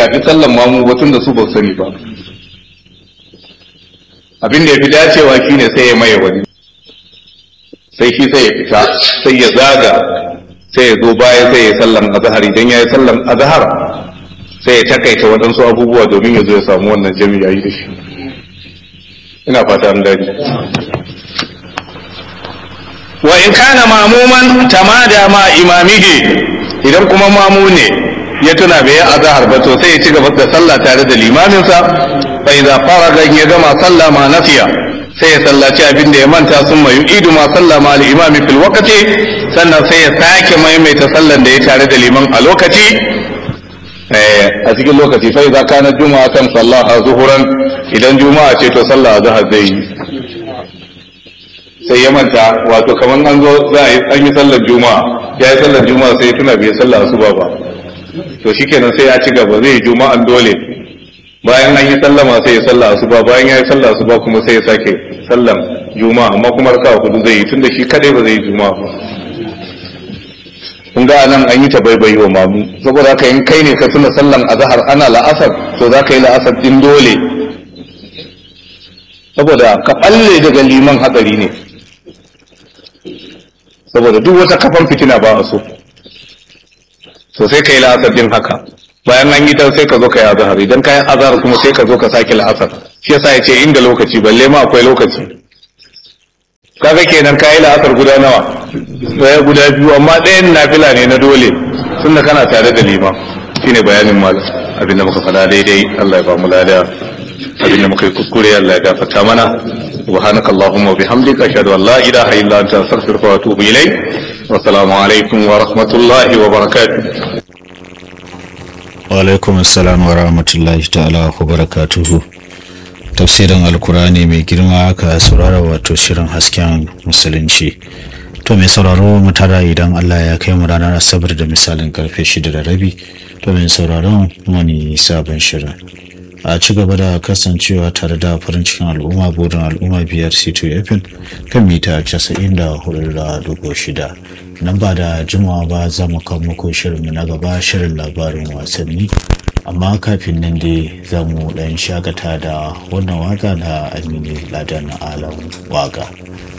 shafi sallan mamu batun da su ba sani ba abin da ya fi dacewa shine sai ya maye wani sai shi sai ya fita sai ya zaga sai ya zo baya sai ya sallan azhar idan ya yi sallan azhar sai ya takaita waɗansu abubuwa domin ya zo ya samu wannan jami'a yi da shi ina fata an gani wa in kana mamuman tamada ma imamihi idan kuma mamu ne ya tuna bai yi azhar ba to sai ya ci gaba da sallah tare da limaminsa fa idza faraga ya gama sallah ma nafiya sai ya sallaci abin da ya manta sun mai idu ma sallah ma al-imami fil waqti sannan sai ya sake maimaita sallan da ya tare da liman a lokaci a cikin lokaci fa idza kana juma'a kan sallaha zuhuran idan juma'a ce to sallah azhar zai yi sai ya manta wato kamar an zo za a yi an yi sallar juma'a ya yi sallar juma'a sai ya tuna bai sallar asuba ba to shikenan sai ya ci gaba zai yi juma'an dole bayan an yi sallama sai ya sallar asuba bayan ya yi sallar asuba kuma sai ya sake sallar juma'a amma kuma raka'a hudu zai yi tunda shi kadai ba zai yi juma'a ba kun ga nan an yi ta baibayi wa mamu saboda haka in kai ne ka tuna sallan azhar ana la'asar to za ka yi la'asar din dole saboda ka balle daga liman hatsari ne saboda duk wata kafan fitina ba a so so sai ka yi la'asar din haka bayan an yi ta sai ka zo ka yi azhar idan ka yi azhar kuma sai ka zo ka sake la'asar shi yasa ya ce inda lokaci balle ma akwai lokaci kaga kenan ka yi la'asar guda nawa ɗaya guda biyu amma ɗayan nafila ne na dole tunda kana tare da liman shine bayanin malam abinda muka faɗa daidai Allah ya ba mu lada abinda muka yi kuskure Allah ya gafarta mana subhanaka allahumma wa bihamdika ashhadu an la ilaha illa anta astaghfiruka wa atubu ilayk wa assalamu alaikum wa rahmatullahi wa barakatuh wa alaikum assalam wa rahmatullahi ta'ala wa barakatuhu tafsirin alkurani mai girma aka saurara wato shirin hasken musulunci to mai sauraro mu tara idan Allah ya kai mu ranar asabar da misalin karfe shida da rabi to mai sauraron wani sabon shirin a ci gaba da kasancewa tare da farin cikin al'umma burin al'umma biyar c2 fm kan mita casa'in da hudu da dubu shida nan ba da jimawa ba za mu kan muku shirinmu na gaba shirin labarin wasanni amma kafin nan dai za mu ɗan shakata da wannan waka na aminu ladan alam waka